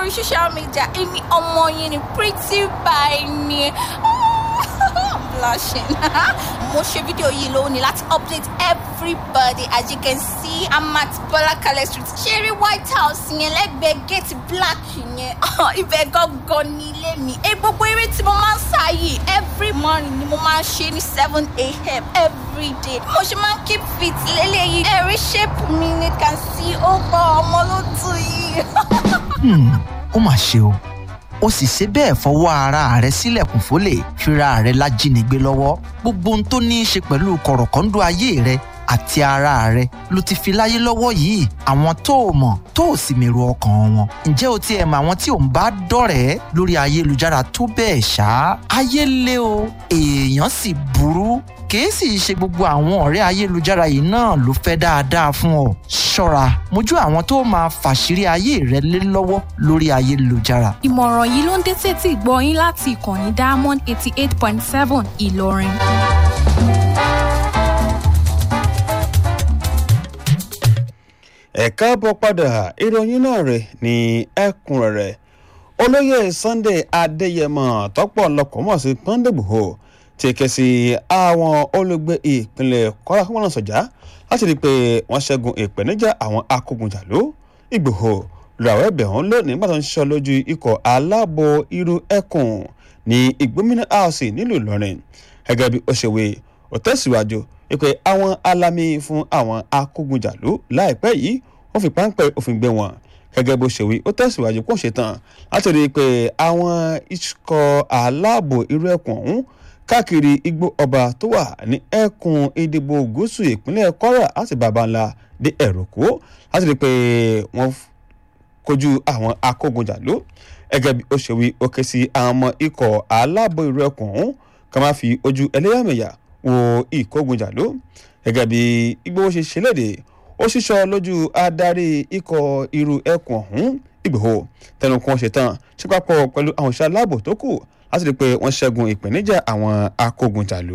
lórí social media èmi ọmọ yín ni pretty by ni I'm blushing mo ṣe fídíò yìí lónìí láti update everybody as you can see I'm at Bọ́lákalẹ̀ street ṣeré white house yẹn lẹ́gbẹ̀ẹ́ gate black yẹn ibẹ̀ gangan ní ilé mi ẹ gbogbo eré tí mo máa ń sá yìí every morning ni mo máa ń ṣe ní seven a.m. every day mo ṣe máa ń keep fit lélẹ́yìí ẹ̀rí shape mi ni can see ó gbọ́ ọmọ ló tù yìí. Hmm, ó mà ṣe o ó sì ṣe bẹ́ẹ̀ fọwọ́ ara rẹ̀ sílẹ̀kùn fólè fira rẹ̀ lájínigbé lọ́wọ́ gbogbo ohun tó ní í ṣe pẹ̀lú kọ̀rọ̀kọ́ńdú ayé rẹ̀ àti ara rẹ̀ ló ti fi láyé lọ́wọ́ yìí àwọn tó o mọ̀ tó o sì mèrò ọkàn wọn ǹjẹ́ o ti ẹ̀ mọ àwọn tí ò ń bá dọ̀rẹ́ lórí ayélujára tó bẹ́ẹ̀ ṣá ayé lé o èèyàn sì burú kìí sì ṣe gbogbo àwọn ọ̀rẹ́ ayélujára yìí náà ló fẹ́ dáadáa fún ọ ṣọ́ra mójú àwọn tó máa fàṣírí ayé rẹ lé lọ́wọ́ lórí ayélujára ìmọ̀ràn yìí ló ń dé tètè gbọ́ yín láti ìkànnì diamond eighty eight point seven ìlọrin. ẹ káàbọ̀ padà ìròyìn náà rẹ̀ ní ẹ̀kúnrẹ́rẹ́ olóyè sunday adéyẹmọ tọ́pọ̀ lọkọ̀ mọ̀ sí pọ́ńdébùhò ti ké sí àwọn olùgbé ìpínlẹ̀ kwara kọ́mọ́nà sọ̀jà láti rí i pé wọ́n ṣẹ́gun ìpèníjà àwọn akógunjàló ìgbòho lọ́wọ́ ẹ̀bẹ̀ ọ̀hún lónìí nígbà tó ń ṣiṣọ́ lójú ikọ̀ aláàbò irú ẹkùn ní ìgbómìnà house nílùú ìlọrin gẹ́gẹ́ bí ó ṣe wé ó tẹ̀síwájú wípé àwọn alámì fún àwọn akógunjàló láìpẹ́ yìí wọ́n fi páńpẹ́ òfin gbé wọn gẹ́gẹ́ bó ṣe wí ó tẹ̀síwájú kó ṣe tán láti rí i pé àwọn ikọ̀ aláàbò irú ẹkùn ọ̀hún káàkiri igbó ọba tó wà ní ẹkùn ìdìbò gúúsù ìpínlẹ̀ kwara láti bàbá ńlá dé ẹ̀rọ̀kó láti rí i pé wọ́n kojú àwọn akógunjàló gẹ́gẹ́ bí ó ṣe wí ó ké sí àwọn ọmọ ikọ̀ aláàbò irú ẹkùn ọ̀hún ká má fi ojú ẹlẹ́yàmẹ̀yà wo ìkógunjàló gẹ́gẹ́ bí Ìgbòho ṣe ṣẹlẹ̀dẹ̀ ó ṣíṣọ lójú adarí ikọ̀ irú ẹkùn ọ̀hún Ìgbòho tẹnu kan ṣe tán ṣe papọ̀ pẹ̀lú àwọn òṣìṣẹ́ aláàbò tó kù láti rí i pé wọ́n ṣẹ́gun ìpèníjà àwọn akógunjàló.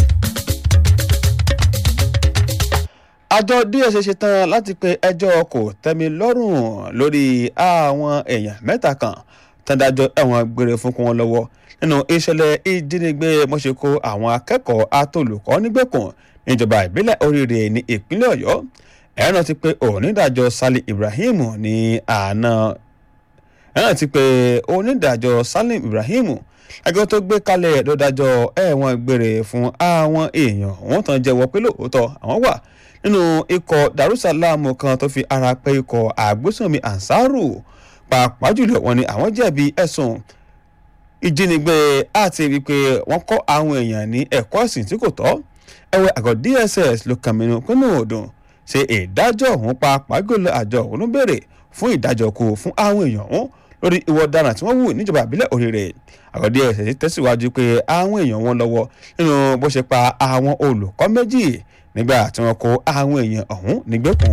àjọ DSS ṣe tán láti pe ẹjọ́ kò tẹ́mi lọ́rùn lórí àwọn èèyàn mẹ́ta kan tẹ́dájọ́ ẹ̀wọ̀n gbére fún kún wọn lọ́wọ́ nínú ìṣẹ̀lẹ̀ ìjínigbé mọ́ṣẹ́kó àwọn akẹ́kọ̀ọ́ atolùkọ́ nígbèkùn níjọba ìbílẹ̀ oríire ní ìpínlẹ̀ ọ̀yọ́ ẹ̀rọ ti pé onídàájọ́ Salim Ibrahim ní àná ẹ̀rọ ti pé onídàájọ́ Salim Ibrahim ẹgbẹ́ tó gbé kalẹ̀ ló dájọ́ ẹ̀wọ̀n gbére fún àwọn èèyàn wọ́n tán jẹ́wọ́ pé lóòótọ́ àwọn wà nínú ikọ̀ Darussalam kan tó fi ara pẹ́ ikọ̀ àgbésùnmi Ansaru pàápàá jùlọ wọ́n ní àwọn jẹ̀bi ẹ̀sùn ìjínigbé àti wípé wọ́n kọ́ àwọn èèyàn ní ẹ̀kọ́ ẹ̀sìn tí kò tọ́ ẹ̀wẹ̀ àgọ́ DSS ló kàn mínú pínlẹ̀ ọdún ṣe ìdájọ́ ọ̀hún pàápàá jùlọ àjọ ọ̀hún ló béèrè fún ìdájọ́ kù fún àwọn èèyàn ọ̀hún lórí ìwọ ọ̀daràn tí wọ́n wù níjọba ìbílẹ̀ Òrèrè àgọ́ DSS tẹ̀síwájú pé àwọn èèyàn wọn lọ́wọ́ nínú bó ṣe pa àwọn olùkọ́ méjì nígbà tí wọ́n kó àwọn èèyàn ọ̀hún nígbèkùn.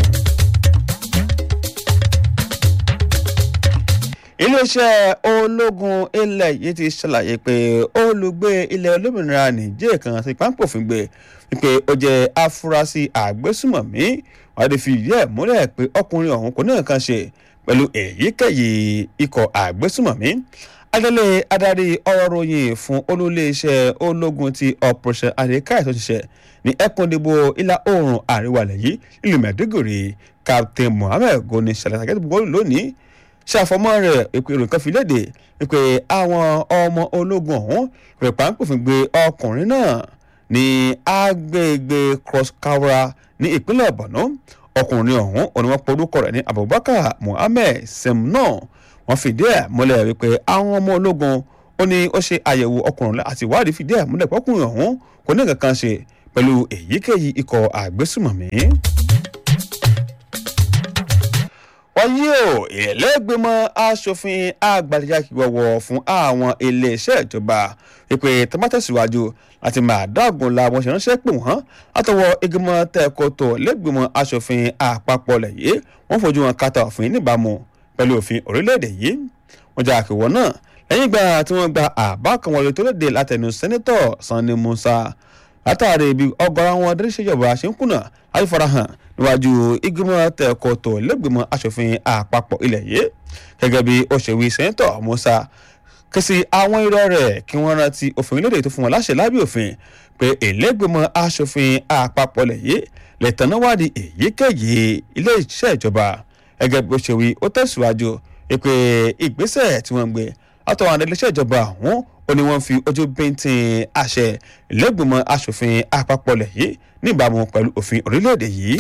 iléeṣẹ́ ológun ilẹ̀ yìí ti ṣàlàyé pé olùgbé ilẹ̀ olómìnira nìjẹ́ kan ti pápófin gbé wípé ó jẹ́ afurasí àgbésùmọ̀mí wọ́n ti fi ìdí ẹ̀ múlẹ̀ pé ọkùnrin ọ̀hún kò ní nǹkan ṣe pẹ̀lú èyíkéyìí ikọ̀ àgbésùmọ̀mí adélé adarí ọ̀rọ̀ ròyìn fún olúléeṣẹ́ ológun ti operation adekai tó ṣiṣẹ́ ní ẹkùn ìdìbò ìlà oòrùn àríwá ilẹ̀ yìí ìlú mẹ́dúgùrì captain mohammed goni ṣàlàyé àgẹ́tìbọ̀ lónìí ṣàfọmọ́ rẹ̀ ìpè ìròyìn kan fi léde wípé àwọn ọmọ ológun ọ̀hún rẹ̀ pàǹpòfin gbé ọkùnrin náà ní agbègbè cross kawra ní ìpínlẹ̀ borno ọkùnrin ọ̀hún òní wọ́n porúkọ rẹ̀ ní abubakar muhammed semno wọ́n fìdí ẹ̀ múlẹ̀ wípé àwọn ọmọ ológun ó ní ó ṣe àyẹ̀wò ọkùnrin àti ìwádìí fìdí ẹ̀ múlẹ̀ pọ́kùnrin ọ̀hún kò ní nǹkan kan ṣe pẹ̀lú èyíkéyìí ikọ̀ àgbésùmọ̀mí wáyé o ìlẹ́gbẹ̀mọ asòfin àgbàdìyàkíwọ̀wọ̀ fún àwọn iléeṣẹ́ ìjọba wípé tọ́mátẹ̀síwájú láti máa dáàgùn la wọn ṣe ránṣẹ́ pè wọ́n látọwọ́ ìgbìmọ̀ tẹ́kọ̀tọ̀ lẹ́gbẹ̀mọ asòfin àpapọ̀ lẹ́yẹ wọ́n fojú wọn kàtà òfin níbàámu pẹ̀lú òfin orílẹ̀-èdè yìí wọ́n jà àkèwọ́ náà lẹ́yìn ìgbà tí wọ́n gba àbá kan wọlé tó léde látẹnu sẹ́nẹ́tọ̀ Sani Musa látàrí ibi ọgọ́rọ̀ àwọn adéṣèjọba ṣe ń kùnà láti farahàn níwájú ìgbìmọ̀ tẹ̀kọ̀tọ̀ lẹ́gbìmọ̀ asòfin àpapọ̀ ilẹ̀ yìí gẹ́gẹ́ bí ó ṣe wí sẹ́ńtọ̀ musa ké sí àwọn irọ́ rẹ̀ kí wọ́n rántí òfin lóde tó fún wọn láṣẹ lábẹ́ òfin pé ìlẹ́gbìmọ̀ asòfin àpapọ̀ ilẹ̀ yìí lè tẹ̀ná wádìí èyíkéyìí ilé iṣẹ́ ìjọba gẹ́gẹ́ bí ó ṣe wí ó tẹ̀síwájú pé ìgbésẹ̀ tí wọ́n ń gbé látọ̀wọ́ àwọn iléeṣẹ́ ìjọba ọ̀hún ó ní wọ́n fi ojú bíntín àṣẹ ìlẹ́gbìmọ̀ asòfin àpapọ̀ ilẹ̀ yìí níbàámu pẹ̀lú òfin orílẹ̀-èdè yìí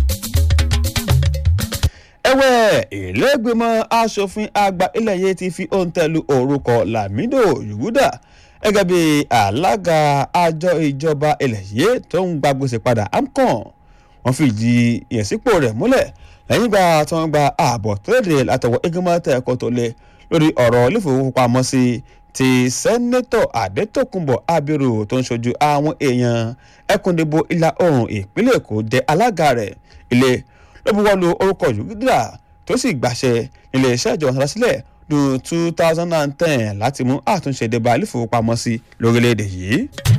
ẹ̀wẹ̀ ìlẹ́gbẹ̀mọ asòfin àgbà ilẹ̀ yìí ti fi òǹtẹ̀lù orúkọ lamido yuguda gẹ́gẹ́ bí alága àjọ ìjọba ilẹ̀ yìí tó ń gba gbèsè padà amcon wọ́n fi ìdí ìyẹ̀sípò rẹ̀ múlẹ̀ lẹ́yìn ìgbà tí wọ́n gba ààbọ̀ tó léde látọwọ́ igunmọ́ tẹ̀kọ́ tó lé lórí ọ̀rọ̀ ilé-ìfowópamọ́sí ti sẹ́nẹ́tọ̀ adétòkunbọ̀ abiru tó ń ṣojú àwọn èèyàn ẹkùndìbò ìlà oòrùn ìpínlẹ̀ èkó jẹ́ alága rẹ̀ ilé ló bu wọ́n lu orúkọ yugida tó sì gbàṣẹ nílé iṣẹ́ ìjọba sọ̀rọ̀ sílẹ̀ ní two thousand and ten láti mú àtúnṣe dé bá ilé-ìfowópamọ́sí lórílẹ̀‐èdè yìí.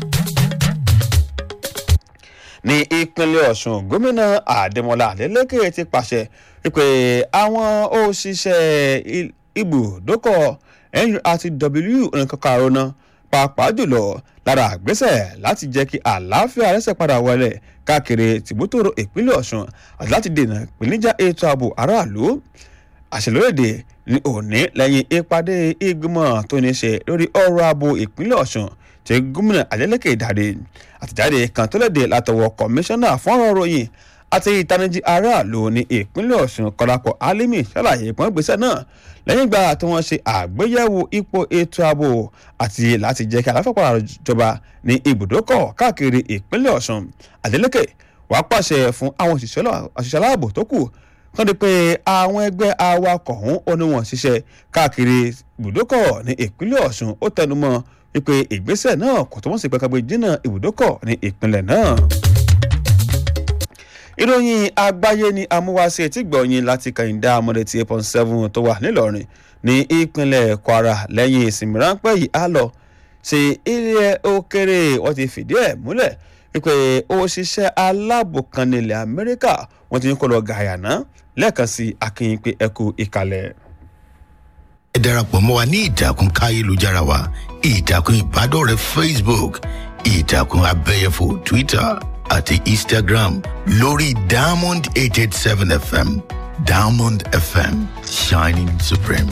ní ìpínlẹ̀ ọ̀sùn gómìnà àdèmọ́lá adélèké ti pàṣẹ wípé àwọn òṣìṣẹ́ ibùdókọ̀ nurtw nǹkan karùn-ún náà pàápàá jùlọ lára àgbésẹ̀ láti jẹ́ kí àlàáfíà rẹ́sẹ̀ padà wọlé káàkiri tìbútòrò ìpínlẹ̀ ọ̀sùn àti láti dènà ìpèníjà ètò ààbò aráàlú àṣelóyèdè ní òní lẹ́yìn ìpàdé ìgbìmọ̀ tó ní ṣe lórí ọrọ̀ ààbò ìpínlẹ̀ ọ̀sùn tí gómìnà adeleke ìdàdé àtìjáde kan tó léde látọwọ́ kọmíṣánná fọ́nrán ròyìn àti ìtanijí aráàlú ní ìpínlẹ̀ ọ̀sùn kọlápọ̀ alimi ṣàlàyé ìpọ́n gbèsè náà lẹ́yìn ìgbà tí wọ́n ṣe àgbéyẹ̀wò ipò ètò ààbò àti láti jẹ́ kí àlàáfíà padà jọba ní ibùdókọ̀ káàkiri ìpínlẹ̀ ọ̀sùn adeleke wàá pàṣẹ fún àwọn òṣìṣẹ́ aláàbò tó kù kán di pé àwọn ẹgbẹ́ awakọ̀ ọ̀hún ó ní wọ́n ṣiṣẹ́ káàkiri ibùdókọ̀ ní ìpínlẹ̀ ọ̀sùn ó tẹnumọ́ wípé ìgbésẹ̀ náà kò tó wọ́n sì pẹ́kàgbé jìnnà ibùdókọ̀ ní ìpínlẹ̀ náà ìròyìn àgbáyé ni amúwáṣe tí gbọ̀nyìn láti kàyíndá amọ̀dé ti eight point seven tó wà nílọrin ní ìpínlẹ̀ kwara lẹ́yìn ìsinmi ráńpẹ́ yìí á lọ sí ilẹ̀ òkèrè wọ́n ti fìdí ẹ̀ múlẹ̀ wípé òṣìṣẹ́ aláàbò kan nílẹ̀ amẹ́ríkà wọ́n ti ń kó lọ gàyànà lẹ́ẹ̀kan sí akínyìn pé ẹ kú ìkàlẹ̀. ẹ darapọ̀ mọ́ wa ní ìtàkùn káyélujára wa ìtàkùn ìbádọ́rẹ̀ẹ́ facebook ìtàkùn abẹ́yẹfò twitter àti instagram lórí diamond eight eight seven fm diamond fm shining supreme.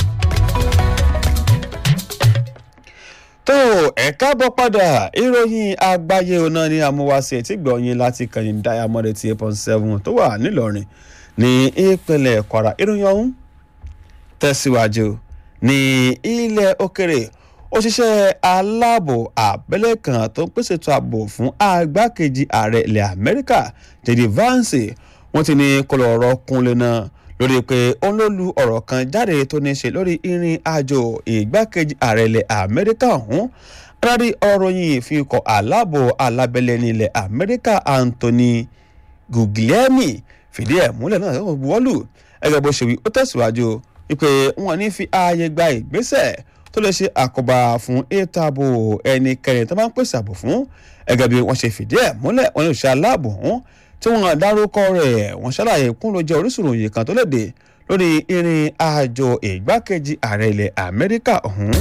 tó ẹ káàbọ̀ padà ìròyìn àgbáyé ọ̀nà ni àmúwáṣe tí gbọ̀nyìn láti kàyìn diamond eighty eight point seven tó wà nílọrin ní ìpínlẹ̀ kwara ìròyìn ọ̀hún tẹ̀síwájú ní ilẹ̀ òkèrè òṣìṣẹ́ aláàbò abẹ́lé kan tó ń pèsè ètò ààbò fún agbákejì ààrẹ ilẹ̀ amẹ́ríkà jd vance wọ́n ti ní kọlọ̀ ọ̀rọ̀ kúnlẹ̀ náà lórí pé òun ló lu ọ̀rọ̀ kan jáde tó ní ṣe lórí ìrìn àjò ìgbákejì ààrẹ ilẹ̀ amẹ́ríkà ọ̀hún adarí ọ̀rọ̀ yìí fi kọ̀ aláàbò alábẹ́lẹ̀ ní ilẹ̀ amẹ́ríkà anthony guglielmi fìdí ẹ̀ múlẹ̀ náà wọ́lù ẹgbẹ́ bó ṣe wí ó tẹ̀síwájú wípé wọn ní fi ààyè gba ìgbésẹ̀ tó lè ṣe àkóbá fún ètò ààbò ẹnikẹ́ni tó máa ń pèsè ààbò fún ẹgẹ́ bí wọ́n ṣe fìdí ẹ̀ múlẹ̀ wọn ní òṣìṣẹ́ aláàbò ọ̀hún tí wọ́n dárúkọ rẹ̀ wọ́n ṣàlàyé kún ló jẹ́ orísun òye kan tó léde lórí ìrìn àjò ìgbákejì ààrẹ ilẹ̀ amẹ́ríkà ọ̀hún.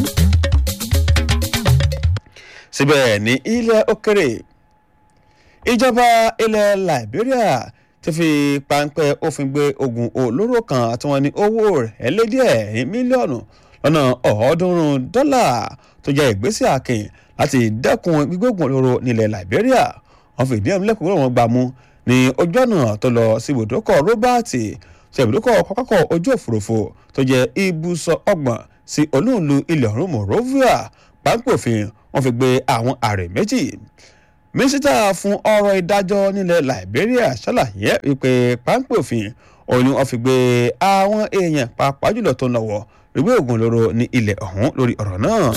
síbẹ̀ ní ilẹ̀ òkèrè ìjọba ilẹ̀ liberia ti fi páńpẹ́ òfin gbé oògùn olóró kan tí wọ́n ní owó rẹ̀ lé díẹ̀ mílíọ̀nù lọ́nà ọ̀ọ́dúnrún dọ́là tó jẹ́ ìgbésẹ̀ akin láti dẹ́kun gbígbógun olóró nílẹ̀ liberia wọ́n fi ìdí ẹ̀ múlẹ̀ kúrò wọn gbà mú ní ojú ọ̀nà tó lọ sí ibùdókọ̀ robert ṣe ibùdókọ̀ pápákọ̀ ojú òfurufú tó jẹ́ ibùsọ̀ ọgbọ̀n sí olúùlú ilẹ̀ ọ̀run morovia pápẹ́ òfin wọ́n fi gbé àwọn ààrẹ méjì mínísítà fún ọ̀rọ̀ ìdájọ́ nílẹ̀ liberia ṣàlàyé wípé pápẹ́ òfin òun ni wọ́n fi gbé àwọn èèyàn pàápàá jùlọ tó ń lọ́wọ́ ìwé ògùn lóró ní ilẹ̀ ọ̀hún lórí ọ̀rọ̀ náà.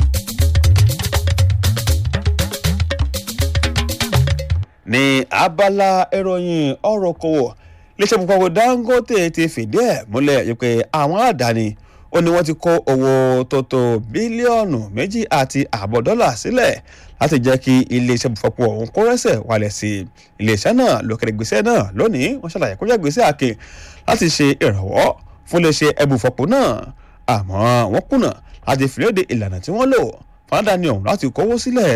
ní abala ìròyìn ọ̀rọ̀ kòwò iléeṣẹ́ púpọ̀ dangote ti fìdí ẹ̀ múlẹ̀ pé àwọn àdáni ó ní wọ́n ti kó owó tó tó bílíọ̀nù méjì àti ààbọ̀ dọ́là sílẹ̀ láti jẹ́ kí iléeṣẹ́ bùfọ́pọ̀ ọ̀hún kó rẹ́sẹ̀ wálẹ̀ sí i iléeṣẹ́ náà lókèrè gbèsè náà lónìí wọ́n ṣàlàyé kó jẹ́ gbèsè àkè láti ṣe ìrànwọ́ fún iléeṣẹ́ ẹbùfọ́pọ̀ náà àmọ́ wọ́n kùnà láti fìlédè ìlànà tí wọ́n lò fúnadà ní ọ̀hún láti kówó sílẹ̀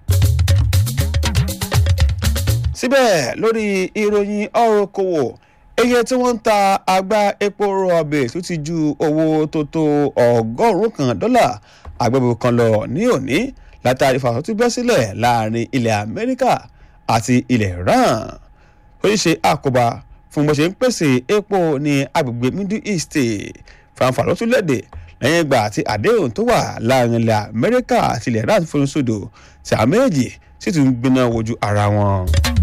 síbẹ̀ lórí ìròyìn ọ̀rọ̀ kòwò iye tí wọ́n ń ta àgbá epo rọ̀bì tó ti ju owó tó tó ọgọ́rùn-ún kan dọ́là agbẹ́bọ̀ kan lọ ní òní látàrí fàṣọ tó bẹ́ sílẹ̀ láàrin ilẹ̀ amẹ́ríkà àti ilẹ̀ iran ó ń ṣe àkóbá fún bó ṣe ń pèsè epo ní agbègbè middle east fanfa ló tún lẹ́dẹ̀ lẹ́yìn ìgbà àti àdéhùn tó wà láàrin ilẹ̀ amẹ́ríkà àti ilẹ̀ iran fún sódò tí àwọn méjì sì tún gbiná wojú ara wọn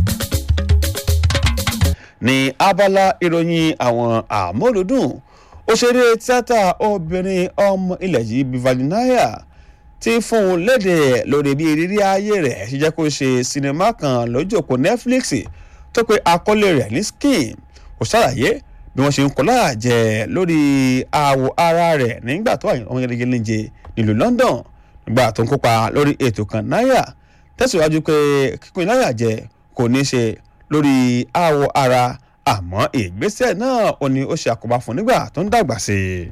ní abala ìròyìn àwọn àmọ́lùdùn òṣèré tíátà obìnrin ọmọ ilẹ̀ yìí bivalinaya ti fún un léde lórí bí ìrírí ayé rẹ̀ ṣe jẹ́ kó ṣe sinimá kan lójú òpó netflix tó pe àkọlé rẹ̀ ní skin kò ṣàlàyé bí wọ́n ṣe ń kọ́ láàjẹ lórí àwọ̀ ara rẹ̀ nígbà tó wà ọmọ gẹ́gẹ́ léje nílùú london nígbà tó ń kópa lórí ètò kan náírà tẹ̀síwájú pé kíkún náírà jẹ kò ní ṣe lórí àwọ̀ ara àmọ́ ìgbésẹ̀ náà ò ní ó ṣe àkóbá fún nígbà tó ń dàgbà sí i.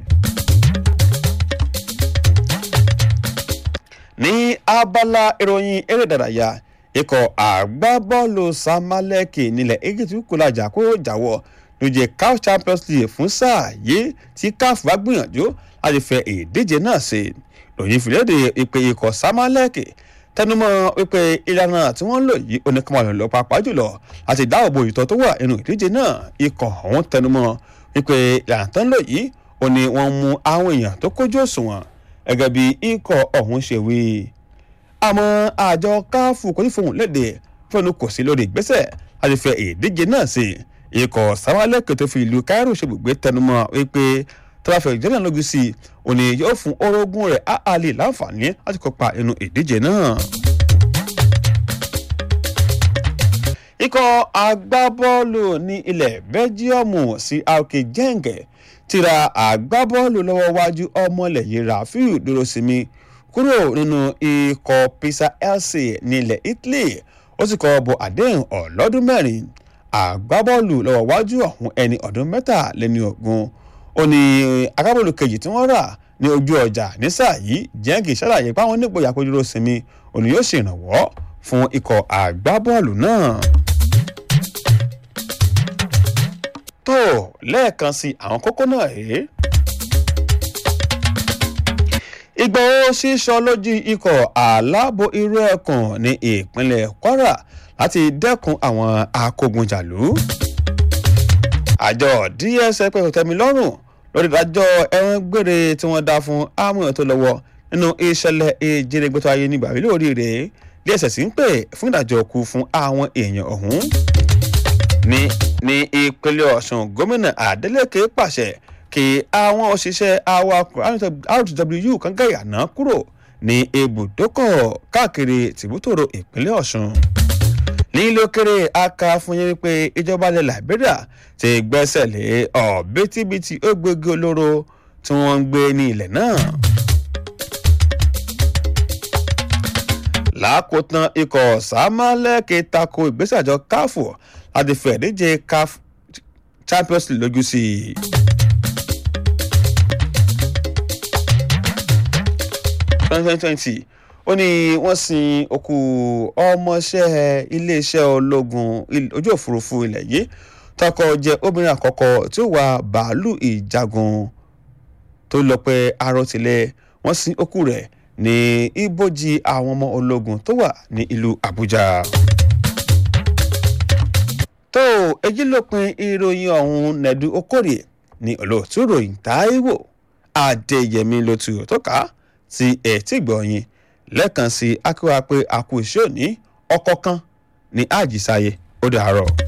ní abala ìròyìn eré ìdárayá ikọ̀ àgbábọ́ọ̀lù samaleki nílẹ̀ egypt kò lajà kó jáwọ́ lóye caf champions league fún sáà yìí tí caf bá gbìyànjú láti fẹ ìdíje náà sí lòyìn fìlédè ìpè ikọ̀ samaleki tẹnumọ́ wípé ìlànà tí wọ́n ń lò yìí oníkàmọ́lò lọ pàápàá jùlọ láti dáàbò ìtọ́ tó wà nínú ìdíje náà ikọ̀ ọ̀hún tẹnumọ́ wípé ìlànà tó ń lò yìí ó ní wọ́n mú àwọn èèyàn tó kójú òṣùwọ̀n gẹ́gẹ́ bí ikọ̀ ọ̀hún ṣe wí. àmọ́ àjọ káfù kò ní fohùn léde fẹ́nu kò sí lórí ìgbésẹ̀ láti fẹ ìdíje náà sí ikọ̀ sáwálẹ̀kẹ̀ tó fi ìlú cairo ṣèbùgbé tẹnumọ́ wípé tọ́lá fẹ́ ìjọba lójú sí i òní yóò fún orogún rẹ̀ áàlì láǹfààní láti kópa nínú ìdíje náà. ikọ̀ agbábọ́ọ̀lù ní ilẹ̀ bẹ́jíọ̀mù sí aoke jẹ́ǹgẹ̀ ti ra agbábọ́ọ̀lù lọ́wọ́ wájú ọmọlẹ̀yìn rafiu dúrósìmí kúrò nínú ikọ̀ pisa elsi ní ilẹ̀ italy ó sì kọ́ bọ àdéhùn ọlọ́dún mẹ́rin agbábọ́ọ̀lù lọ́wọ́ wájú ọ̀hún ẹni ọdún mẹ́tàléní ogún ó ní agbábọ́ọ̀lù kejì tí wọ́n rà ní ojú ọjà ní sáà yìí jẹ́ǹgì ṣàlàyé pé àwọn onígboyà kó dúró sinmi òní yóò ṣèrànwọ́ fún ikọ̀ àgbábọ́ọ̀lù náà. tó lẹ́ẹ̀kan sí àwọn kókó náà rèé. ìgbọ̀wọ́ sísọ lójú ikọ̀ aláàbò irú ẹ̀kùn ní ìpínlẹ̀ kwara láti dẹ́kun àwọn akógunjàlú. àjọ dss pẹ̀lú tẹ́milọ́rùn lórí ìdájọ́ ẹ̀wọ̀n gbére tí wọ́n dá fún amúyàn tó lọ́wọ́ nínú ìṣẹ̀lẹ̀ ìjínigbé ayé ní bàbí lórí rẹ̀ dss ń pè fún ìdájọ́ kú fún àwọn èèyàn ọ̀hún. ní ní ìpínlẹ̀ ọ̀sùn gómìnà adeleke pàṣẹ kí àwọn òṣìṣẹ́ awakọ̀ rtw kan gàyànà kúrò ní ibùdókọ̀ káàkiri tìbútòrò ìpínlẹ̀ ọ̀sùn nílòkèrè aka fún yín wípé ìjọba ilẹ̀ liberia ti gbẹ́sẹ̀ lé ọ̀bítíbitì ògbógi olóró tí wọ́n ń gbé ní ilẹ̀ náà. lákòótán ikọ̀ sàmálẹ́kì tako ìgbésẹ̀ àjọ káfù láti fẹ̀ díje caf champions league lójú sí i. twenty twenty ó ní wọ́n sin òkú ọmọọṣẹ́ iléeṣẹ́ ológun ojú òfurufú ilẹ̀ yìí tọkọ jẹ́ obìnrin àkọ́kọ́ tí ó wà bàálù ìjagun tó lọ pé arọtìlẹ̀ wọ́n sin òkú rẹ̀ ní ibojì àwọn ọmọ ológun tó wà ní ìlú àbújá. tó èyí lópin ìròyìn ọ̀hún nẹ̀dú okòrè ní olóòtú ròyìn táíwò adéyẹmí ló tu tó ká sí ẹtí gbọ̀nyìn lẹ́ẹ̀kan sí akíwá pé àkú iṣẹ́ òní ọkọ̀ kan ní àjísáyé ó dàárọ̀.